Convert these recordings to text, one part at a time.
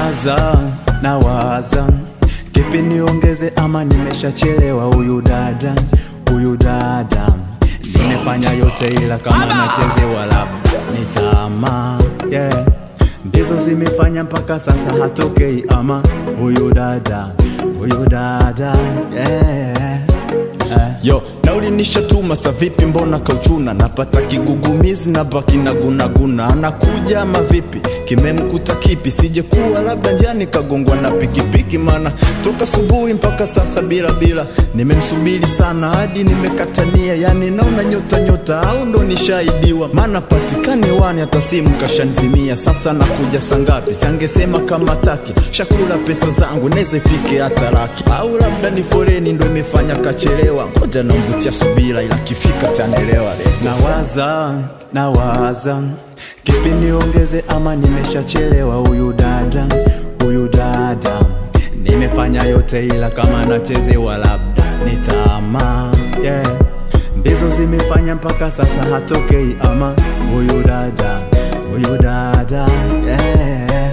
nawaza nawaza kipi niongeze ama nimeshachelewa huyu dada huyu dada nimefanya yote ila kama nachezewa labda ni tamaa yeah. ndizo zimefanya mpaka sasa hatokei ama huyu dada huyu dada yeah. Yo, nauli nishatuma sa vipi mbona kauchuna napata kigugumizi na baki na gunaguna anakuja ama vipi kimemkuta kipi sije kuwa labda njani kagongwa na pikipiki mana toka subuhi mpaka sasa bila bila nimemsubiri sana hadi nimekatania yani naona nyota nyota au ndo nishaidiwa maana patikani wani hata simu kashanzimia sasa nakuja sangapi sangesema kama taki shakula pesa zangu neze ifike hata laki au labda ni foreni ndo imefanya kachelewa ngoja namvutia subira ila kifika tanelewa nawaza nawaza kipi niongeze ama nimeshachelewa huyu dada huyu dada nimefanya yote ila kama nachezewa labda ni tamaa yeah. ndizo zimefanya mpaka sasa hatokei ama huyu dada huyu dada yeah.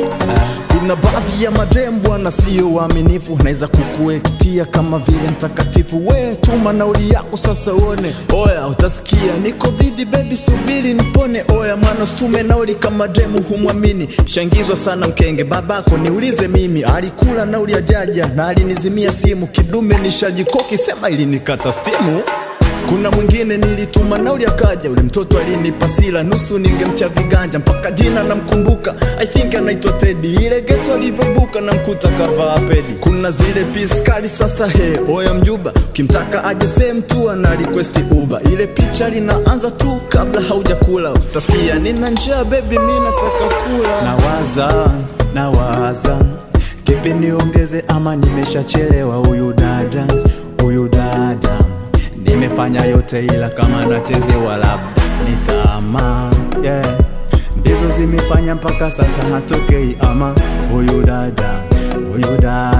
kuna baadhi ya madem bwana sio waaminifu naweza kukuektia kama vile mtakatifu we tuma nauli yako sasa uone oya utasikia niko bidi bebi subiri nipone oya mwana usitume nauli kama demu humwamini shangizwa sana mkenge babako niulize mimi alikula nauli ya jaja na alinizimia simu kidume nishajikoki sema ilinikata stimu kuna mwingine nilituma nauli akaja, ule mtoto alinipa sila nusu, ningemtia viganja mpaka jina namkumbuka, I think anaitwa Teddy. Ile geto alivyobuka namkuta kavaa pedi. Kuna zile piskali sasa, he oya mjuba, ukimtaka aje sehemu tu ana request Uber. Ile picha linaanza tu kabla haujakula, utasikia nina njaa baby, mimi nataka kula. nawaza nawaza kipi niongeze ama nimeshachelewa huyu dada huyu dada nimefanya yote ila kama nachezewa labda ni tamaa yeah. ndizo zimefanya mpaka sasa hatokei ama huyu dada huyu dada